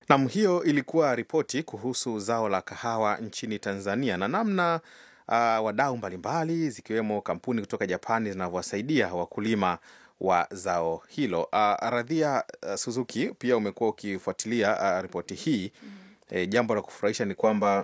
Nam, hiyo ilikuwa ripoti kuhusu zao la kahawa nchini Tanzania na namna uh, wadau mbalimbali zikiwemo kampuni kutoka Japani zinavyowasaidia wakulima wa zao hilo. Uh, Radhia uh, Suzuki, pia umekuwa ukifuatilia uh, ripoti hii. E, jambo la kufurahisha ni kwamba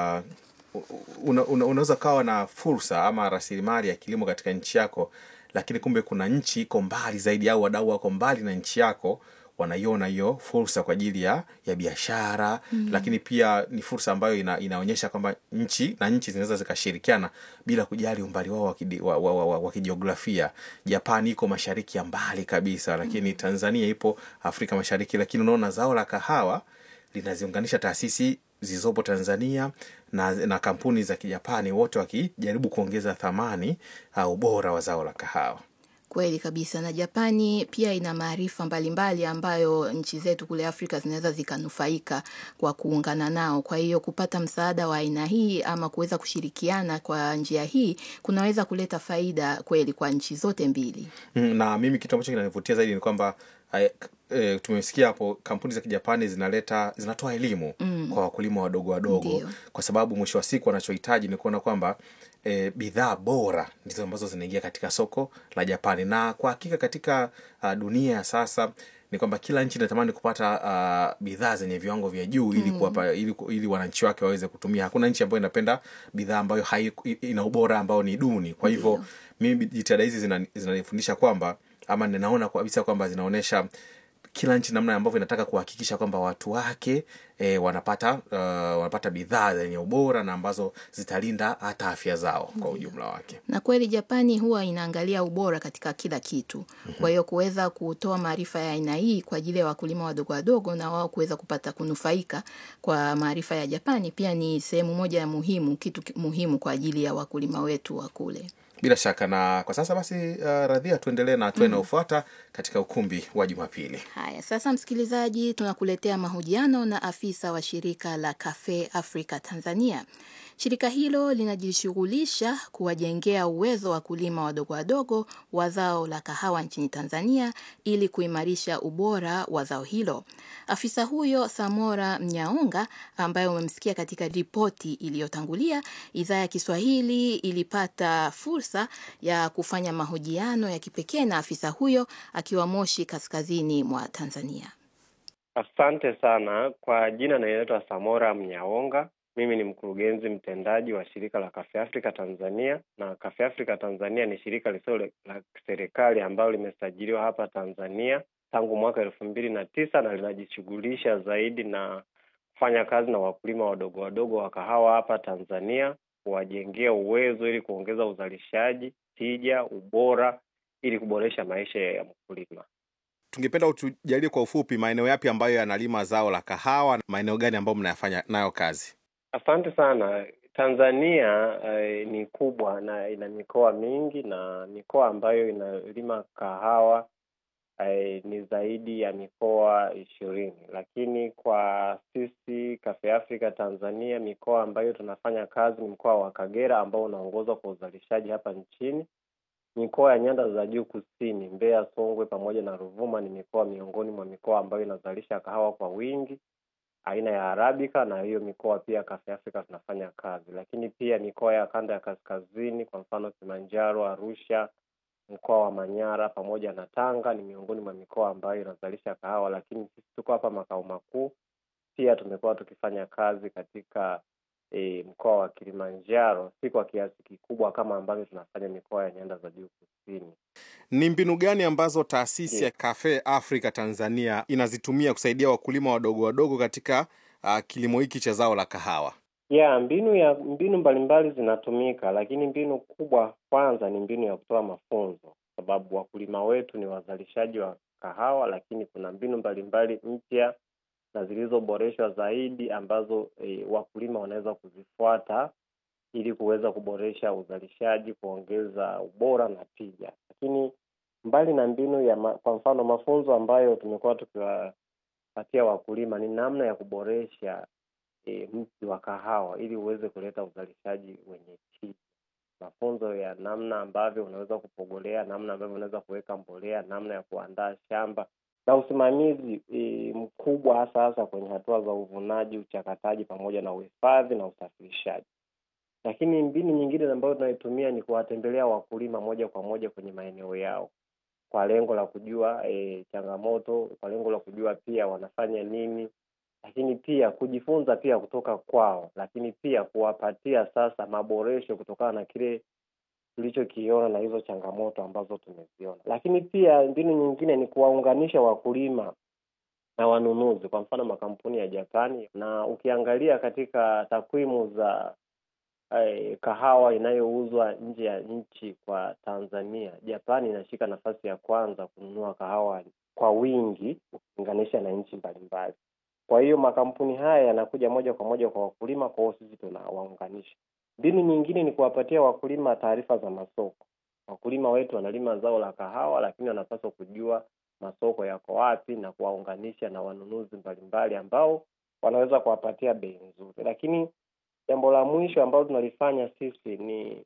uh, una, una, unaweza kawa na fursa ama rasilimali ya kilimo katika nchi yako, lakini kumbe kuna nchi iko mbali zaidi au wadau wako mbali na nchi yako wanaiona hiyo fursa kwa ajili ya ya biashara mm. Lakini pia ni fursa ambayo ina, inaonyesha kwamba nchi na nchi zinaweza zikashirikiana bila kujali umbali wao wa kidi- wa- wa- wa- wa- wa kijiografia. Japani iko mashariki ya mbali kabisa, lakini Tanzania ipo Afrika Mashariki, lakini unaona zao la kahawa linaziunganisha taasisi zilizopo Tanzania na, na kampuni za Kijapani, wote wakijaribu kuongeza thamani au ubora wa zao la kahawa. Kweli kabisa, na Japani pia ina maarifa mbalimbali ambayo nchi zetu kule Afrika zinaweza zikanufaika kwa kuungana nao. Kwa hiyo kupata msaada wa aina hii ama kuweza kushirikiana kwa njia hii kunaweza kuleta faida kweli kwa nchi zote mbili. Mm, na mimi kitu ambacho kinanivutia zaidi ni kwamba eh, k- eh, tumesikia hapo kampuni za kijapani zinaleta zinatoa elimu mm. kwa wakulima wadogo wadogo Ndio. kwa sababu mwisho wa siku wanachohitaji ni kuona kwamba eh, bidhaa bora ndizo ambazo zinaingia katika soko la japani na kwa hakika katika uh, dunia ya sasa ni kwamba kila nchi inatamani kupata uh, bidhaa zenye viwango vya juu ili kuwapa ili, ili wananchi wake waweze kutumia hakuna nchi ambayo inapenda bidhaa ambayo hai, ina ubora ambao ni duni kwa hivyo mimi jitihada hizi zina- zinanifundisha kwamba ama ninaona kabisa kwamba zinaonyesha kila nchi namna ambavyo inataka kuhakikisha kwamba watu wake e, wanapata uh, wanapata bidhaa zenye ubora na ambazo zitalinda hata afya zao kwa ujumla wake Na kweli Japani huwa inaangalia ubora katika kila kitu. Kwa hiyo kuweza kutoa maarifa ya aina hii kwa ajili ya wakulima wadogo wadogo na wao kuweza kupata kunufaika kwa maarifa ya Japani pia ni sehemu moja ya muhimu, kitu ki- muhimu kwa ajili ya wakulima wetu wa kule. bila shaka na kwa sasa basi uh, radhia tuendelee na hatua inayofuata katika ukumbi wa jumapili Haya, sasa msikilizaji, tunakuletea mahojiano na afisa wa shirika la Cafe Africa Tanzania. Shirika hilo linajishughulisha kuwajengea uwezo wakulima wadogo wadogo wa zao la kahawa nchini Tanzania ili kuimarisha ubora wa zao hilo. Afisa huyo Samora Mnyaonga, ambaye umemsikia katika ripoti iliyotangulia, idhaa ya Kiswahili ilipata fursa ya kufanya mahojiano ya kipekee na afisa huyo akiwa Moshi, kaskazini mwa Tanzania. Asante sana kwa jina, naitwa Samora Mnyaonga. Mimi ni mkurugenzi mtendaji wa shirika la Cafe Africa Tanzania, na Cafe Africa Tanzania ni shirika lisilo la serikali ambalo limesajiliwa hapa Tanzania tangu mwaka elfu mbili na tisa na linajishughulisha zaidi na kufanya kazi na wakulima wadogo wadogo wa kahawa hapa Tanzania, kuwajengea uwezo ili kuongeza uzalishaji, tija, ubora ili kuboresha maisha ya mkulima. tungependa utujalie kwa ufupi maeneo yapi ambayo yanalima zao la kahawa na maeneo gani ambayo mnayafanya nayo kazi Asante sana. Tanzania eh, ni kubwa na ina mikoa mingi na mikoa ambayo inalima kahawa eh, ni zaidi ya mikoa ishirini, lakini kwa sisi Cafe Africa Tanzania mikoa ambayo tunafanya kazi ni mkoa wa Kagera ambao unaongozwa kwa uzalishaji hapa nchini. Mikoa ya nyanda za juu kusini, Mbeya, Songwe pamoja na Ruvuma ni mikoa miongoni mwa mikoa ambayo inazalisha kahawa kwa wingi aina ya Arabica na hiyo mikoa pia Cafe Africa tunafanya kazi, lakini pia mikoa ya kanda ya kaskazini, kwa mfano Kilimanjaro, Arusha, mkoa wa Manyara pamoja na Tanga ni miongoni mwa mikoa ambayo inazalisha kahawa, lakini sisi tuko hapa makao makuu. Pia tumekuwa tukifanya kazi katika e, mkoa wa Kilimanjaro, si kwa kiasi kikubwa kama ambavyo tunafanya mikoa ya nyanda za juu kusini. ni mbinu gani ambazo taasisi Ndiyo. ya Cafe Africa Tanzania inazitumia kusaidia wakulima wadogo wadogo katika uh, kilimo hiki cha zao la kahawa ya mbinu ya mbinu mbalimbali zinatumika, lakini mbinu kubwa kwanza ni mbinu ya kutoa mafunzo, sababu wakulima wetu ni wazalishaji wa kahawa, lakini kuna mbinu mbalimbali mpya na zilizoboreshwa zaidi ambazo e, wakulima wanaweza kuzifuata ili kuweza kuboresha uzalishaji, kuongeza ubora na tija. Lakini mbali na mbinu ya ma, kwa mfano mafunzo ambayo tumekuwa tukiwapatia wakulima ni namna ya kuboresha e, mti wa kahawa ili uweze kuleta uzalishaji wenye tija. Mafunzo ya namna ambavyo unaweza kupogolea, namna ambavyo unaweza kuweka mbolea, namna ya kuandaa shamba. na usimamizi e, mkubwa hasa hasa kwenye hatua za uvunaji, uchakataji pamoja na uhifadhi na usafirishaji. Lakini mbinu nyingine ambayo tunaitumia ni kuwatembelea wakulima moja kwa moja kwenye maeneo yao kwa lengo la kujua e, changamoto, kwa lengo la kujua pia wanafanya nini, lakini pia kujifunza pia kutoka kwao, lakini pia kuwapatia sasa maboresho kutokana na kile tulichokiona na hizo changamoto ambazo tumeziona. Lakini pia mbinu nyingine ni kuwaunganisha wakulima na wanunuzi, kwa mfano makampuni ya Japani, na ukiangalia katika takwimu za eh, kahawa inayouzwa nje ya nchi kwa Tanzania, Japani inashika nafasi ya kwanza kununua kahawa kwa wingi ukilinganisha na nchi mbalimbali. Kwa hiyo makampuni haya yanakuja moja kwa moja kwa wakulima, kwa hiyo sisi tunawaunganisha. Mbinu nyingine ni kuwapatia wakulima taarifa za masoko. Wakulima wetu wanalima zao la kahawa, lakini wanapaswa kujua masoko yako wapi na kuwaunganisha na wanunuzi mbalimbali ambao wanaweza kuwapatia bei nzuri. Lakini jambo la mwisho ambalo tunalifanya sisi ni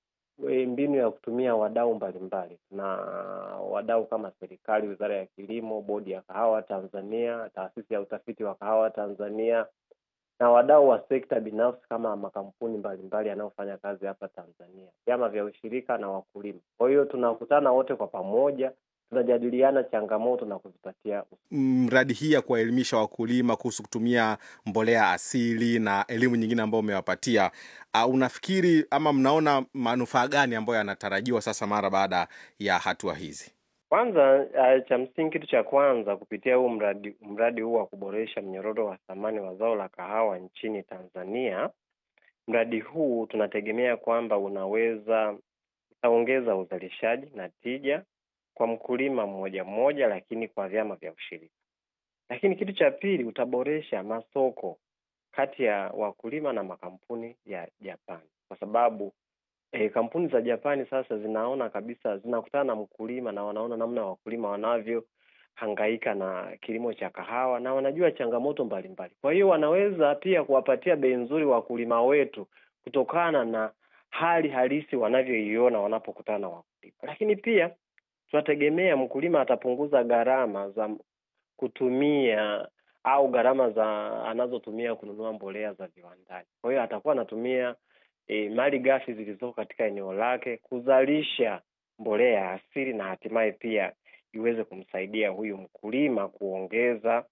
e, mbinu ya kutumia wadau mbalimbali na wadau kama serikali, wizara ya kilimo, bodi ya kahawa Tanzania, taasisi ya utafiti wa kahawa Tanzania na wadau wa sekta binafsi kama makampuni mbalimbali yanayofanya kazi hapa Tanzania, vyama vya ushirika na wakulima. Kwa hiyo tunakutana wote kwa pamoja, tunajadiliana changamoto na kuzipatia mradi hii ya kuwaelimisha wakulima kuhusu kutumia mbolea asili na elimu nyingine ambayo umewapatia, uh, unafikiri ama mnaona manufaa gani ambayo yanatarajiwa sasa mara baada ya hatua hizi? Kwanza uh, cha msingi, kitu cha kwanza kupitia huu mradi mradi huu wa kuboresha mnyororo wa thamani wa zao la kahawa nchini Tanzania, mradi huu tunategemea kwamba unaweza utaongeza uzalishaji na tija kwa mkulima mmoja mmoja, lakini kwa vyama vya ushirika. Lakini kitu cha pili, utaboresha masoko kati ya wakulima na makampuni ya Japani, kwa sababu E, kampuni za Japani sasa zinaona kabisa, zinakutana na mkulima na wanaona namna wakulima wanavyohangaika na kilimo cha kahawa na wanajua changamoto mbalimbali. Kwa hiyo wanaweza pia kuwapatia bei nzuri wakulima wetu kutokana na hali halisi wanavyoiona wanapokutana na wakulima. Lakini pia tunategemea mkulima atapunguza gharama za kutumia au gharama za anazotumia kununua mbolea za viwandani. Kwa hiyo atakuwa anatumia E, mali ghafi zilizoko katika eneo lake kuzalisha mbolea ya asili na hatimaye pia iweze kumsaidia huyu mkulima kuongeza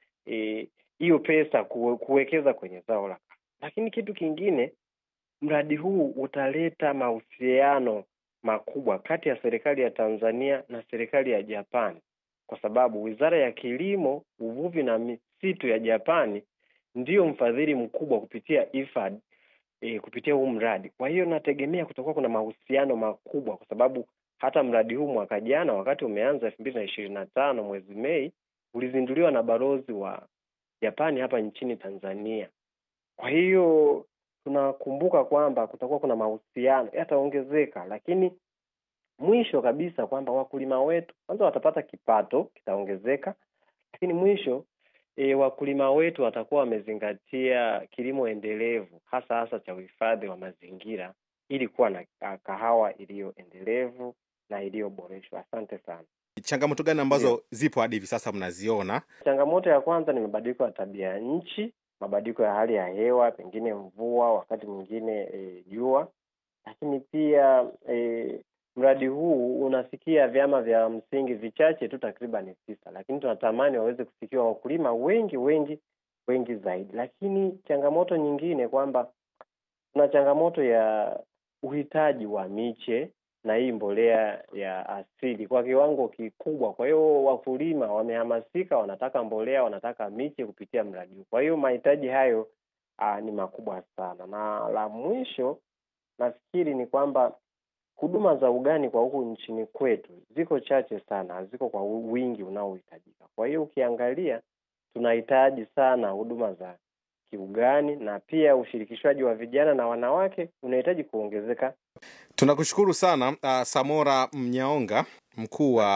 hiyo e, pesa kuwekeza kwenye zao la. Lakini kitu kingine, mradi huu utaleta mahusiano makubwa kati ya serikali ya Tanzania na serikali ya Japani, kwa sababu Wizara ya Kilimo, Uvuvi na Misitu ya Japani ndiyo mfadhili mkubwa kupitia IFAD E, kupitia huu mradi. Kwa hiyo nategemea kutakuwa kuna mahusiano makubwa, kwa sababu hata mradi huu mwaka jana wakati umeanza elfu mbili na ishirini na tano mwezi Mei ulizinduliwa na balozi wa Japani hapa nchini Tanzania. Kwa hiyo tunakumbuka kwamba kutakuwa kuna mahusiano yataongezeka, lakini mwisho kabisa kwamba wakulima wetu kwanza watapata kipato kitaongezeka, lakini mwisho E, wakulima wetu watakuwa wamezingatia kilimo endelevu hasa hasa cha uhifadhi wa mazingira ili kuwa na kahawa iliyo endelevu na iliyoboreshwa. Asante sana. Changamoto gani ambazo yeah, zipo hadi hivi sasa mnaziona? Changamoto ya kwanza ni mabadiliko ya tabia ya nchi, mabadiliko ya hali ya hewa, pengine mvua, wakati mwingine jua e, lakini pia e, mradi huu unafikia vyama vya msingi vichache tu, takriban tisa, lakini tunatamani waweze kufikiwa wakulima wengi wengi wengi zaidi. Lakini changamoto nyingine kwamba kuna changamoto ya uhitaji wa miche na hii mbolea ya asili kwa kiwango kikubwa. Kwa hiyo wakulima wamehamasika, wanataka mbolea, wanataka miche kupitia mradi huu. Kwa hiyo mahitaji hayo aa, ni makubwa sana, na la mwisho nafikiri ni kwamba huduma za ugani kwa huku nchini kwetu ziko chache sana, haziko kwa wingi unaohitajika. Kwa hiyo ukiangalia, tunahitaji sana huduma za kiugani na pia ushirikishwaji wa vijana na wanawake unahitaji kuongezeka. Tunakushukuru sana uh, Samora Mnyaonga, mkuu wa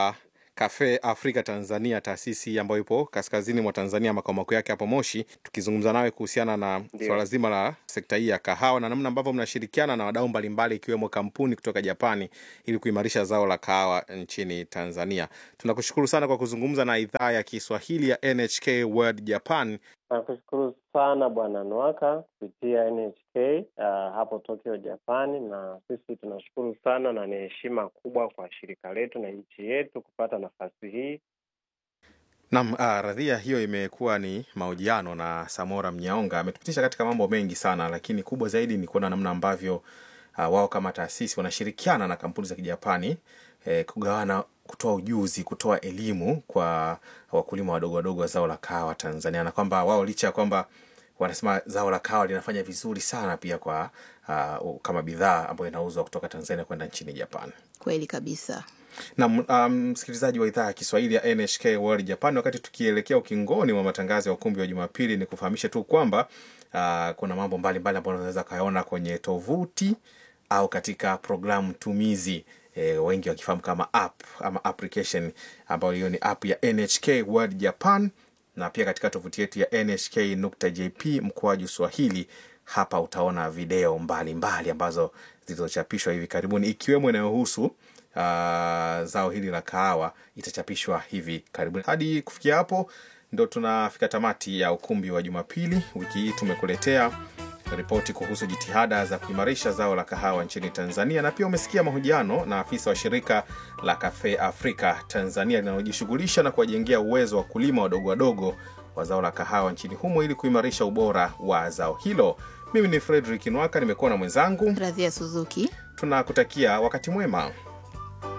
Cafe Africa Tanzania, taasisi ambayo ipo kaskazini mwa Tanzania, makao makuu yake hapo Moshi, tukizungumza nawe kuhusiana na Ndio. swala zima la sekta hii ya kahawa na namna ambavyo mnashirikiana na wadau mbalimbali ikiwemo kampuni kutoka Japani ili kuimarisha zao la kahawa nchini Tanzania. Tunakushukuru sana kwa kuzungumza na idhaa ya Kiswahili ya NHK World Japan. Nakushukuru sana Bwana Nwaka kupitia NHK uh, hapo Tokyo, Japani, na sisi tunashukuru sana na ni heshima kubwa kwa shirika letu na nchi yetu kupata nafasi hii. Naam, ah, radhia hiyo imekuwa ni mahojiano na Samora Mnyaonga. Ametupitisha katika mambo mengi sana, lakini kubwa zaidi ni kuona namna ambavyo ah, wao kama taasisi wanashirikiana na kampuni za Kijapani eh, kugawana, kutoa ujuzi, kutoa elimu kwa wakulima wadogo wadogo wa zao la kahawa Tanzania, na kwamba wao licha ya kwamba wanasema zao la kahawa linafanya vizuri sana pia kwa ah, kama bidhaa ambayo inauzwa kutoka Tanzania kwenda nchini Japan. Kweli kabisa. na msikilizaji wa idhaa ya Kiswahili ya NHK World Japan, wakati tukielekea ukingoni mwa matangazo ya ukumbi wa Jumapili, ni kufahamishe tu kwamba uh, kuna mambo mbalimbali ambayo unaweza kayaona kwenye tovuti au katika programu tumizi e, wengi wakifahamu kama app ama application ambayo hiyo ni app ya NHK World Japan, na pia katika tovuti yetu ya nhk.jp mkoaju Swahili. Hapa utaona video mbalimbali mbali ambazo zilizochapishwa hivi karibuni ikiwemo inayohusu uh, zao hili la kahawa itachapishwa hivi karibuni. Hadi kufikia hapo, ndo tunafika tamati ya ukumbi wa Jumapili. Wiki hii tumekuletea ripoti kuhusu jitihada za kuimarisha zao la kahawa nchini Tanzania, na pia umesikia mahojiano na afisa wa shirika la Cafe Africa Tanzania linalojishughulisha na kuwajengea uwezo wa kulima wadogo wadogo wa zao la kahawa nchini humo ili kuimarisha ubora wa zao hilo. Mimi ni Fredrick Nwaka, nimekuwa na mwenzangu. Radhia Suzuki. Tunakutakia wakati mwema.